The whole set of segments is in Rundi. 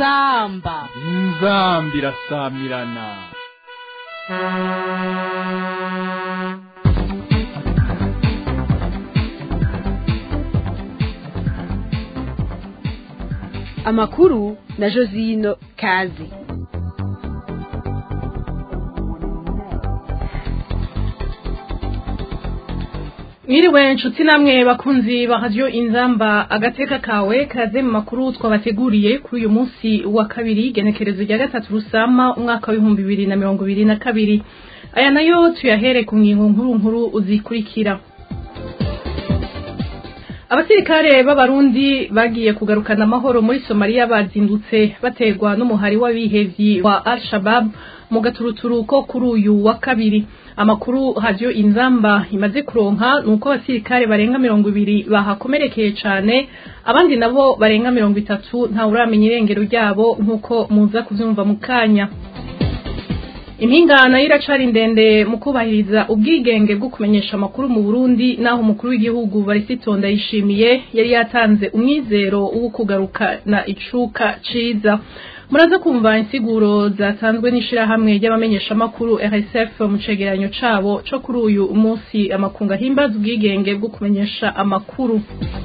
inzamba inzambi irasamirana amakuru na josino kazi mwiriwe nshuti namwe bakunzi ba radiyo inzamba agateka kawe kaze mu makuru twabateguriye kuri uyu munsi wa kabiri genekerezo rya gatatu rusama umwaka w'ibihumbi bibiri na mirongo ibiri na kabiri aya nayo tuyahere ku ngingo nkuru nkuru uzikurikira abasirikare b'abarundi bagiye kugarukana amahoro muri somaliya bazindutse baterwa n'umuhari w'abihevyi wa al shabab mu gaturuturu ko kuri uyu wa kabiri amakuru hadiyo inzamba imaze kuronka ni uko abasirikare barenga mirongo ibiri bahakomerekeye cane abandi nabo barenga mirongo itatu ntawuramenya irengero ryabo nk'uko muza kuvyumva mu kanya impingano y'iracari ndende mu kubahiriza ubwigenge bwo kumenyesha amakuru mu Burundi naho umukuru w'igihugu Barisitonda yishimiye yari yatanze umwizero wo kugarukana icuka ciza muraza kumva insiguro zatanzwe n'ishirahamwe ry'abamenyesha amakuru RSF mu cegeranyo cabo co kuri uyu munsi amakunga himbaza ubwigenge bwo kumenyesha amakuru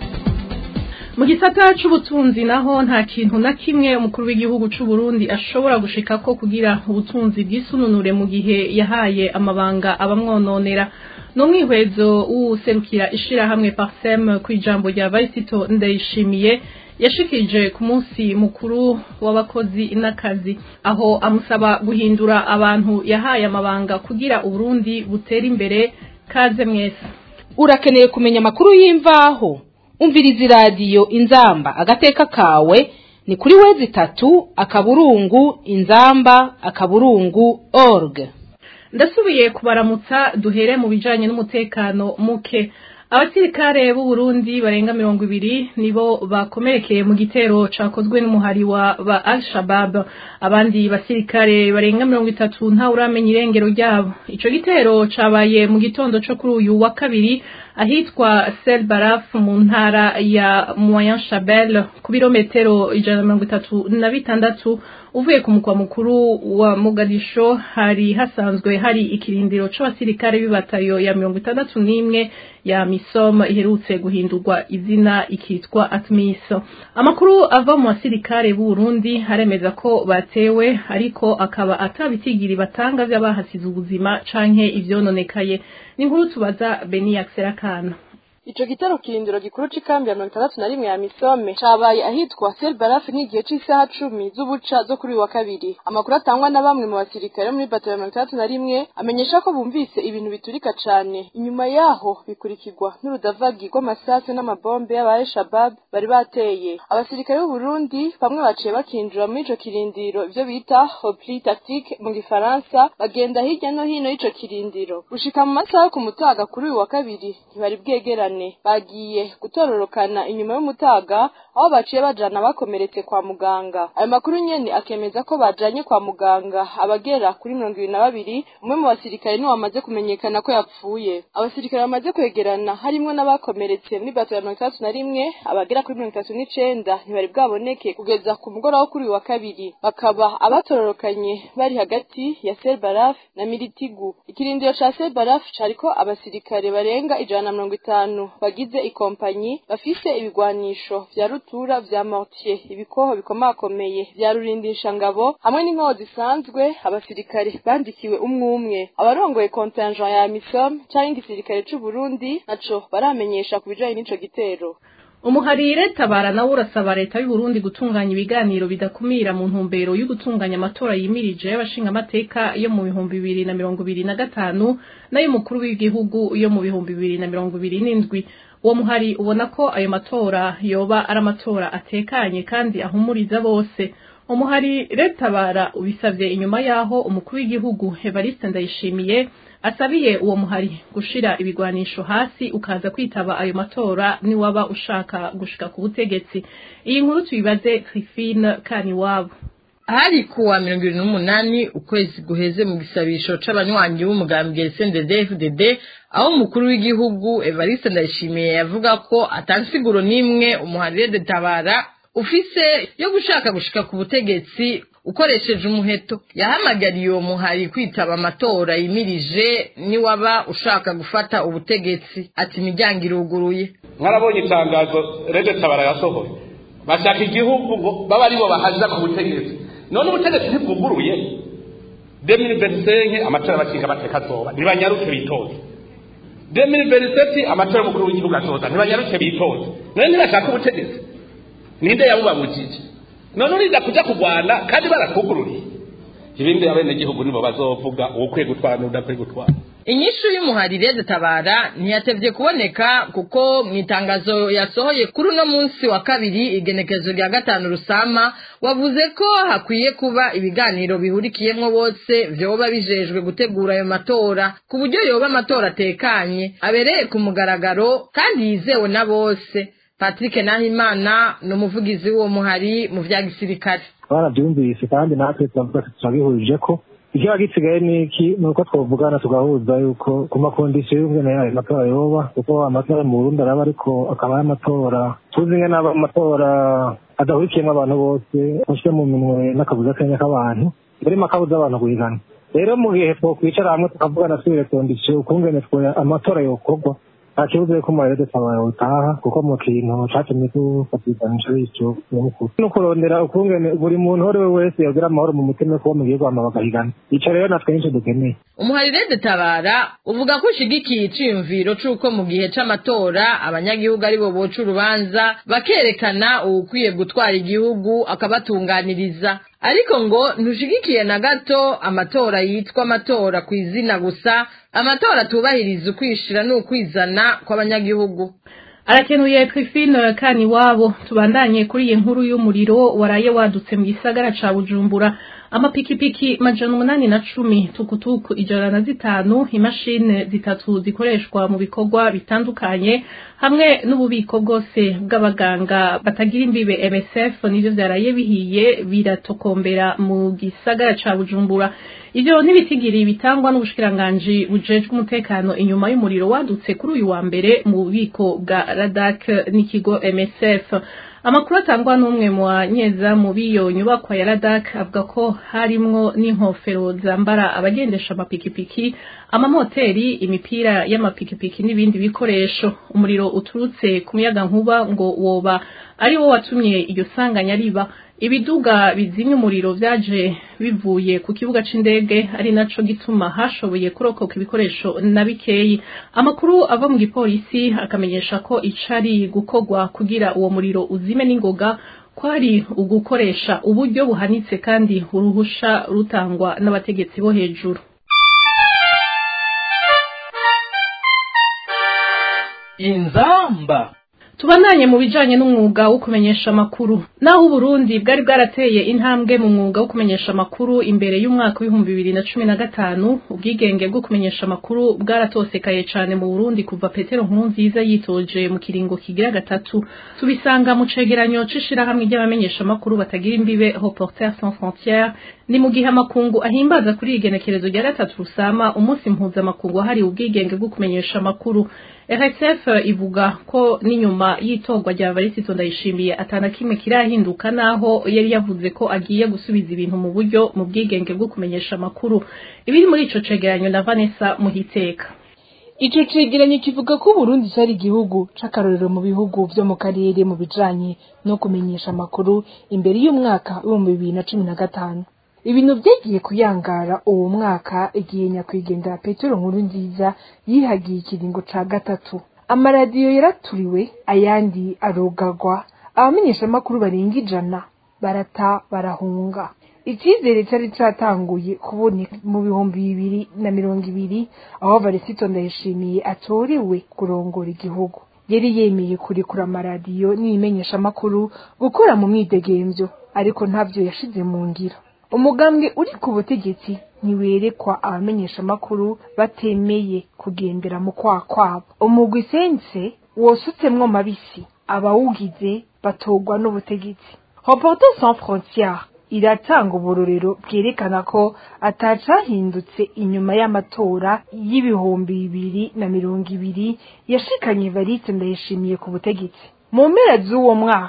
mu gisata c'ubutunzi naho nta kintu na kimwe umukuru w'igihugu c'u Burundi ashobora gushikako kugira ubutunzi bw'isununure mu gihe yahaye amabanga abamwononera n'umwihwezo w'userukira ishirahamwe Parsem kw'ijambo rya Vaisito Ndayishimiye yashikije ku munsi mukuru w'abakozi n'akazi aho amusaba guhindura abantu yahaye amabanga kugira Uburundi butere imbere kaze mwese urakeneye kumenya amakuru y'imvaho umviriza iradiyo inzamba agateka kawe ni kuri wezi itatu akaburungu inzamba akaburungu org ndasubiye kubaramutsa duhere mu bijanye n'umutekano muke abasirikare b'u Burundi barenga mirongo ibiri nibo bakomerekeye mu gitero cakozwe n'umuhari wa ba Al-Shabaab abandi basirikare barenga mirongo itatu nta uramenya irengero ryabo ico gitero cabaye mu gitondo co kuri uyu wa kabiri ahitwa Sel Baraf mu ntara ya Moyen Chabel ku birometero ijana na mirongo itatu na bitandatu uvuye ku mukwa mukuru wa Mogadisho hari hasanzwe hari ikirindiro c'abasirikare b'ibatayo ya mirongo itandatu n'imwe ya misom iherutse guhindurwa izina ikitwa atmis amakuru ava mu basirikare b'u Burundi haremeza ko batewe ariko akaba atabitigiri batanga vy'abahasize ubuzima canke ivyononekaye ni inkuru tubaza Beni Akserakana Ico gitero kirindiro gikuru c'ikambi ya mirongo itandatu na rimwe ya Misome cabaye ahitwa Sel Baraf n'igihe c'isaha cumi z'ubuca zo kuri wa kabiri. Amakuru atangwa na bamwe mu basirikare muri bato ya mirongo itandatu na rimwe amenyesha ko bumvise ibintu biturika cane. Inyuma yaho bikurikirwa n'urudavagi rw'amasasu n'amabombe y'aba Shabab bari bateye. Abasirikare b'u Burundi bamwe baciye bakinjira muri ico kirindiro ivyo bita repli tactique mu gifaransa bagenda hirya no hino y'ico kirindiro. Gushika mu masaha yo ku mutaga kuri uyu wa kabiri ntibari bwegerane bagiye gutororokana inyuma y'umutaga aho baciye bajana bakomeretse kwa muganga ayo makuru nyene akemeza ko bajanye kwa muganga abagera kuri mirongo ibiri na babiri umwe mu basirikare niwe wamaze kumenyekana ko yapfuye abasirikare bamaze kwegerana harimwo n'abakomeretse muri bato ya mirongo itandatu na rimwe abagera kuri mirongo itatu n'icenda ntibari bwaboneke kugeza ku mugoroba wo kuri uyu wa kabiri bakaba abatororokanye bari hagati ya Sel Baraf na Militigu ikirindiro ca Sel Baraf cariko abasirikare barenga ijana na mirongo itanu bagize ikompanyi bafise ibigwanisho vya rutura vya mortier ibikoho bikomakomeye vya rurindisha ngabo hamwe n'inkoho zisanzwe abasirikare bandikiwe umwe umwe abarongoye contingent ya misom canke igisirikare c'u Burundi naco baramenyesha ku bijanye n'ico gitero umuharire tabara nawe urasaba leta y'u Burundi gutunganya ibiganiro bidakumira mu ntumbero yo gutunganya amatora yimirije y'abashinga amateka yo mu bihumbi bibiri na mirongo ibiri na gatanu n'ay'umukuru w'igihugu yo mu bihumbi bibiri na mirongo ibiri n'indwi uwo muhari ubona ko ayo matora yoba ari amatora atekanye kandi ahumuriza bose umuhari retabara ubisavye inyuma yaho umukuru w'igihugu Evariste Ndayishimiye asabiye uwo muhari gushira ibigwanisho hasi ukaza kwitaba ayo matora ni waba ushaka gushika ku butegetsi iyi nkuru tuyibaze Christine Kaniwabo hari kuwa mirongo irindwi n'umunani ukwezi guheze mu gisabisho c'abanywanyi b'umugambi CNDD-FDD aho umukuru w'igihugu Evariste Ndayishimiye yavuga ko atansiguro n'imwe umuharire de tabara ufise yo gushaka gushika ku butegetsi ukoresheje umuheto yahamagariye uwo muhari kwitaba amatora yimirije niwaba ushaka gufata ubutegetsi ati imiryango iruguruye mwarabonye itangazo rede tabara yasohoye bashaka igihugu ngo baba aribo bahaza ku butegetsi none ubutegetsi ntibwuguruye demiri verisenke amatora bakinga bateka azoba ntibanyaruke bitoze demiri veriseti amatora y'umukuru w'igihugu azoza ntibanyaruke bitoze none ntibashaka ubutegetsi ninde yabubabujije none uriza kuja kurwana kandi barakugururiye ibindi abenegihugu nibo bazovuga uwukwiye gutwara n'udakwiye gutwara inyishu y'umuhari rede tabara ntiyatevye kuboneka kuko mu itangazo yasohoye kuri uno munsi wa kabiri igenekezo rya gatanu rusama wavuze ko hakwiye kuba ibiganiro bihurikiyemwo bose vyoba bijejwe gutegura ayo matora ku buryo yoba amatora atekanye abereye ku mugaragaro kandi yizewe na bose patrick nahimana ni umuvugizi w'uwo muhari mu vya gisirikare twarabyumvise kandi natwe turavuga turabihurije ko ikiba gisigaye ni iki ni uko twavugana tugahuza yuko ku makondisiyo y'umwene yayo matora yoba kuko amatora mu burundi araba ariko akaba ari amatora tuzi nge n'aba amatora adahurikiyemo abantu bose ashyira mu minwe n'akabuza kanya k'abantu yarimo akabuza abantu guhigana rero mu gihe twokwicara hamwe tukavugana twire kondisiyo ukungene amatora yokorwa nta kibuzo yuko umarede tabaye utaha kuko mu kintu catumye dufatiganisha bityo nyamukuru no kurondera ukungene buri muntu uwo ari we wese yogira amahoro mu mutima kuba mu gihugu hama bagahigana ico rero natwe nico dukeneye umuhari rede tabara uvuga ko ushigikiye iciyumviro c'uko mu gihe c'amatora abanyagihugu aribo boca urubanza bakerekana uwukwiye gutwara igihugu akabatunganiriza ariko ngo ntushigikiye na gato amatora yitwa amatora ku izina gusa amatora atubahiriza ukwishira n'ukwizana kw'abanyagihugu arakenuye twifino kani iwabo tubandanye kuri iyi nkuru y'umuriro waraye wadutse mu gisagara ca bujumbura amapikipiki majana umunani na cumi tukutuku ijana na zitanu imashini zitatu zikoreshwa mu bikorwa bitandukanye hamwe n'ububiko bwose bw'abaganga batagira imbibe MSF nivyo vyaraye bihiye biratokombera mu gisagara ca Bujumbura ivyo ntibitigiri bitangwa n'ubushikiranganji bujejwe umutekano inyuma y'umuriro wadutse kuri uyu wa mbere mu bubiko bwa Radak n'ikigo MSF amakuru atangwa n'umwe mu banyezamu b'iyo nyubakwa ya Radak avuga ko harimwo n'inkofero zambara abagendesha amapikipiki amamoteri imipira y'amapikipiki n'ibindi bikoresho umuriro uturutse ku muyaga nkuba ngo woba ari wo watumye iryo sanganya riba ibiduga bizimya umuriro vyaje bivuye ku kibuga c'indege ari naco gituma hashoboye kurokoka ibikoresho na bikeyi amakuru ava mu gipolisi akamenyesha ko icari gukorwa kugira uwo muriro uzime n'ingoga kwari ugukoresha uburyo buhanitse kandi uruhusha rutangwa n'abategetsi bo hejuru inzamba tubandanye mu bijanye n'umwuga wo kumenyesha amakuru naho uburundi bwari bwarateye intambwe mu mwuga wo kumenyesha amakuru imbere y'umwaka w'ibihumbi bibiri na cumi na gatanu ubwigenge bwo kumenyesha amakuru bwaratosekaye cane mu burundi kuva petero nkurunziza yitoje mu kiringo kigira gatatu tubisanga mu cegeranyo c'ishirahamwe ry'abamenyesha amakuru batagira imbibe reporters sans frontières ni mu gihe amakungu ahimbaza kuri iyi genekerezo rya gatatu rusama umunsi mpuzamakungu wahariwe ubwigenge bwo kumenyesha amakuru RSF ivuga ko n'inyuma y'itorwa rya Varisito ndayishimiye atana kimwe kirahinduka naho yari yavuze ko agiye gusubiza ibintu mu buryo mu bwigenge bwo kumenyesha amakuru ibiri muri ico cegeranyo na Vanessa Muhiteka Ico cegeranyo kivuga ko Burundi cari igihugu c'akarorero mu bihugu vyo mu karere mu bijanye no kumenyesha amakuru imbere y'umwaka w'ibihumbi bibiri na cumi na gatanu ibintu vyagiye kuyangara uwo mwaka igihe nyakwigendera petero nkuru nziza yihagiye ikiringo ca gatatu amaradiyo yaraturiwe ayandi arogagwa abamenyeshamakuru barenga ijana barata barahunga icyizere cyari cyatanguye kuboneka mu bihumbi bibiri na mirongo ibiri aho varisito ndayishimiye atorewe kurongora igihugu yari yemeye kurekura amaradiyo n'ibimenyeshamakuru gukora mu mwidegemvyo ariko ntavyo yashize mu ngiro umugambwe uri ku butegetsi ntiwerekwa abamenyeshamakuru batemeye kugendera mu kwa kwabo umugwi sense wosutsemwo mabisi abawugize batogwa n'ubutegetsi reporter sans frontières iratanga uburorero bwerekana ko atacahindutse inyuma y'amatora y'ibihumbi bibiri na mirongo ibiri yashikanye varite ndayishimiye ku butegetsi mu mpera z'uwo mwaka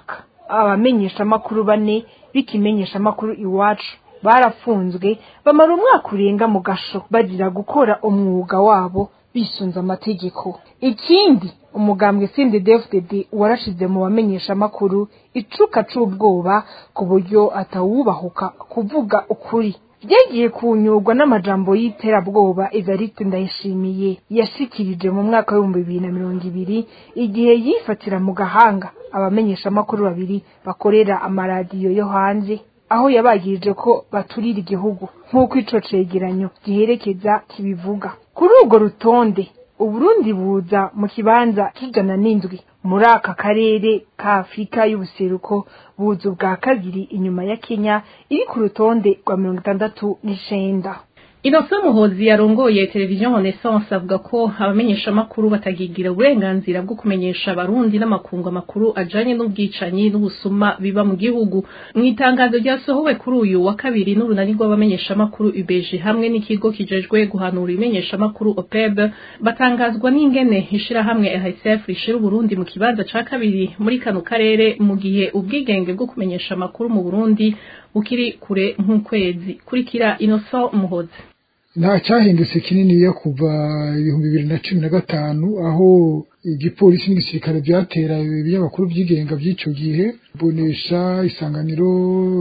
abamenyeshamakuru bane b'ikimenyeshamakuru iwacu barafunzwe bamara umwaka urenga mu gasho bagira gukora umwuga wabo bisunze amategeko ikindi umugambwe CNDD-FDD warashize mu bamenyeshamakuru icuka c'ubwoba ku buryo atawubahuka kuvuga ukuri byagiye kunyurwa n'amajambo y'iterabwoba Evariste Ndayishimiye yashikirije mu mwaka w'ibihumbi bibiri na mirongo ibiri igihe yifatira mu gahanga abamenyeshamakuru babiri bakorera amaradiyo yo hanze aho yabagirije ko baturira igihugu nk'uko ico cegeranyo giherekeza kibivuga kuri urwo rutonde uburundi buza mu kibanza c'ijana n'indwi muri aka karere ka afurika y'ubuseruko buza ubwa kabiri inyuma ya kenya iri ku rutonde rwa mirongo itandatu n'icenda Innocent Muhozi yarongoye televiziyo Renaissance avuga ko abamenyeshamakuru batagigira uburenganzira bwo kumenyesha abarundi n'amakungu amakuru ajanye n'ubwicanyi n'ubusuma biba mu gihugu mu itangazo ryasohowe kuri uyu wa kabiri n'urunani rw'abamenyeshamakuru UBG hamwe n'ikigo kijejwe guhanura ibimenyeshamakuru OPEB batangazwa n'ingene ishirahamwe RSF rishira Uburundi mu kibanza ca kabiri muri kano karere mu gihe ubwigenge bwo kumenyesha amakuru mu Burundi bukiri kure nk'ukwezi kurikira Innocent Muhozi nta cyahindutse kinini yo kuva ibihumbi bibiri na cumi na gatanu aho igipolisi n'igisirikare byatera ibinyamakuru byigenga by'icyo gihe bonesha isanganiro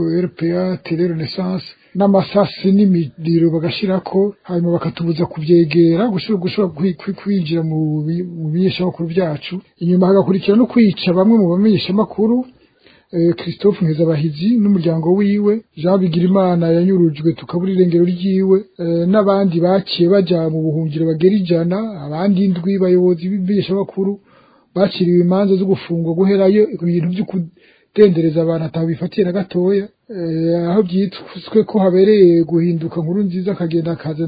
rpa tele renaissance n'amasasi n'imiriro bagashirako hanyuma bakatubuza kubyegera gushobora kwinjira mu bimenyeshamakuru byacu inyuma hagakurikira no kwica bamwe mu bamenyeshamakuru christophe nkezabahizi n'umuryango wiwe jean bigirimana yanyurujwe tukabura irengero ryiwe n'abandi baciye bajya mu buhungiro bagera ijana abandi indwi bayobozi b'ibimenyeshamakuru baciriwe imanza zo gufungwa guherayo ibintu byo kudendereza abantu atabifatiye na gatoya aho byitswe ko habereye guhinduka nkuru nziza akagenda akaza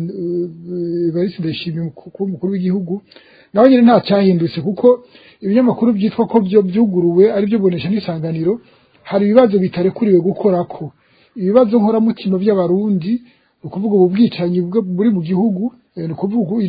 evariste ndayishimiye umukuru w'igihugu nawe nyine nta cyahindutse kuko ibinyamakuru byitwa ko byo byuguruwe ari byo bonesha n'isanganiro hari ibibazo bitarekuriwe gukorako ibibazo nkoramutima by'abarundi ni ukuvuga ubu bwicanyi buri mu gihugu ni ukuvuga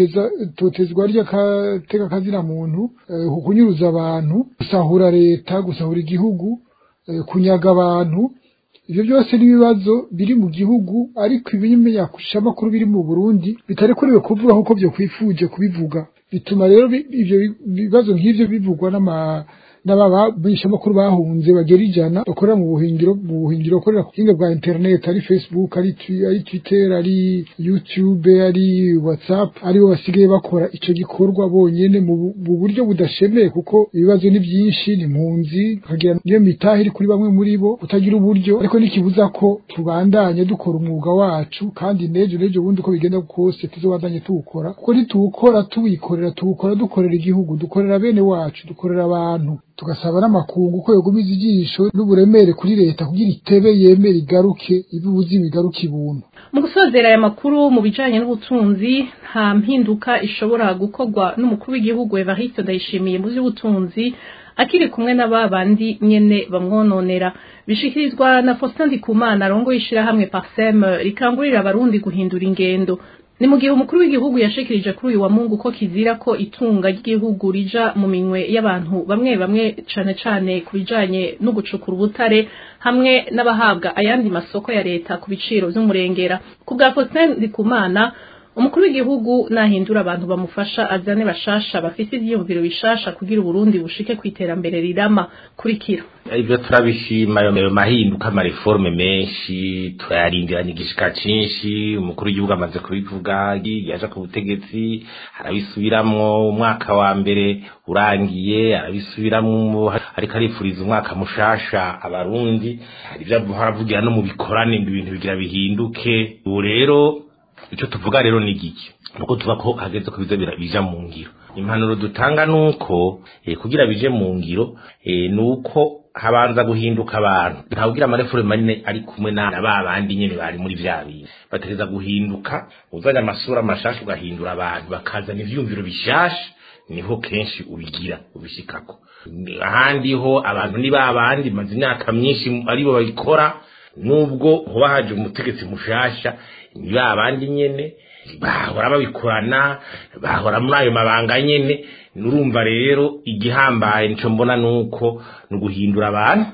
itotezwa ry'agateka kazina muntu kunyuruza abantu gusahura leta gusahura igihugu kunyaga abantu ibyo byose n'ibibazo biri mu gihugu ariko ibimenyeshamakuru biri mu burundi bitarekuriwe kuvuga nk'uko byo kwifuje kubivuga bituma rero ibyo bibazo nk'ibyo bivugwa n'ama n'abamenyeshamakuru bahunze bagera ijana bakorera mu buhingiro mu buhingiro bakorera ku buhinga bwa internet ari facebook ari ari twitter ari youtube ari whatsapp aribo basigaye bakora ico gikorwa bonyene mu buryo budashemeye kuko ibibazo ni byinshi ni mpunzi kagira niyo mitahe iri kuri bamwe muri bo utagira uburyo ariko nikibuza ko tubandanye dukora umwuga wacu kandi nejo nejo bundi uko bigenda kose tuzobandanye tuwukora kuko nituwukora tuwikorera tuwukora dukorera igihugu dukorera bene wacu dukorera abantu tugasaba n'amakungu ko yogumiza ijisho n'uburemere kuri leta kugira itebe yemere igaruke ibibuzi bigaruke ibuntu mu gusozera aya makuru mu bijanye n'ubutunzi nta mpinduka ishobora gukorwa n'umukuru w'igihugu Evariste Ndayishimiye mu by'ubutunzi akiri kumwe na babandi nyene bamwononera bishikirizwa na Faustin Ndikumana arongoye ishirahamwe Parsem rikangurira abarundi guhindura ingendo ni mu gihe umukuru w'igihugu yashikirije kuri uyu wa mungu ko kizira ko itunga ry'igihugu rija mu minwe y'abantu bamwe bamwe cane cane ku bijanye no gucukura ubutare hamwe n'abahabwa ayandi masoko ya leta ku biciro vy'umurengera ku bwa Faustin Ndikumana umukuru w'igihugu nahindura abantu bamufasha azane bashasha bafise ivyiyumviro bishasha kugira uburundi bushike ku iterambere rirama kurikira ibyo turabishima ayo mahinduka amareforme menshi turayarindiranye igishika cinshi umukuru w'igihugu amaze kubivuga yaje ku butegetsi arabisubiramwo umwaka wa mbere urangiye arabisubiramwo ariko arifuriza umwaka mushasha abarundi hari ivyo aravugira no mu bikorane ngo ibintu bigira bihinduke ubu rero icyo tuvuga rero ni giki nuko tuva ko hageze ko biza bija mu ngiro impanuro dutanga nuko eh, kugira bije mu ngiro eh, nuko habanza guhinduka abantu ntawugira amareforme manini ari kumwe na ba bandi nyene bari muri vya bintu bategeza guhinduka uzanya amasura mashasha ugahindura abantu bakazana ivyumviro bishasha niho kenshi ubigira ubishikako ahandi ho abantu ni ba bandi maze imyaka myinshi aribo babikora nubwo hoba haje umutegetsi mushasha ni ba bandi nyene bahora babikorana bahora muri ayo mabanga nyene nurumva rero igihambaye nico mbona nuko ni uguhindura abantu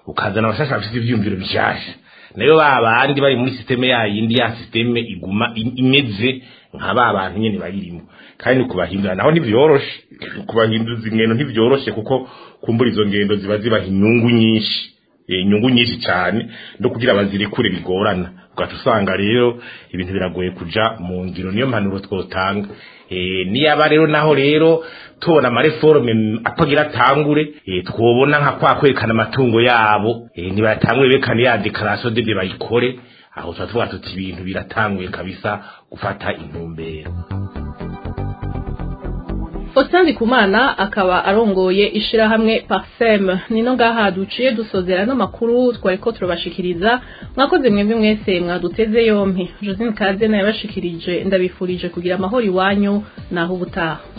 ukazana abashasha bafite ivyumviro bishasha nayo ba bandi bari muri systeme ya yindi ya systeme iguma i- imeze nka ba bantu nyene bayirimo kandi kubahindura naho ntivyoroshe kubahinduza ingendo ntivyoroshe kuko kumbura izo ngendo ziba zibaha inyungu nyinshi eh, inyungu nyinshi cyane no kugira bazirekure bigorana ugaca usanga rero ibintu biragoye kuja mu ngiro niyo mpanuro twotanga eh, niyaba rero naho rero tubona amareforme atagira atangure eh, twobona nka kwa kwerekana amatungo yabo eh, nibatangure bekane ya declaration de bayikore aho tuba tuvuga tuti ibintu biratanguye kabisa gufata intumbero Faustin Ndikumana akaba arongoye ishirahamwe Parsem nino ngaha duciye dusozera no makuru twariko turabashikiriza mwakoze mwebwe mwese mwaduteze yompi Josine Kaze naye yabashikirije ndabifurije kugira amahoro iwanyu naho ubutaha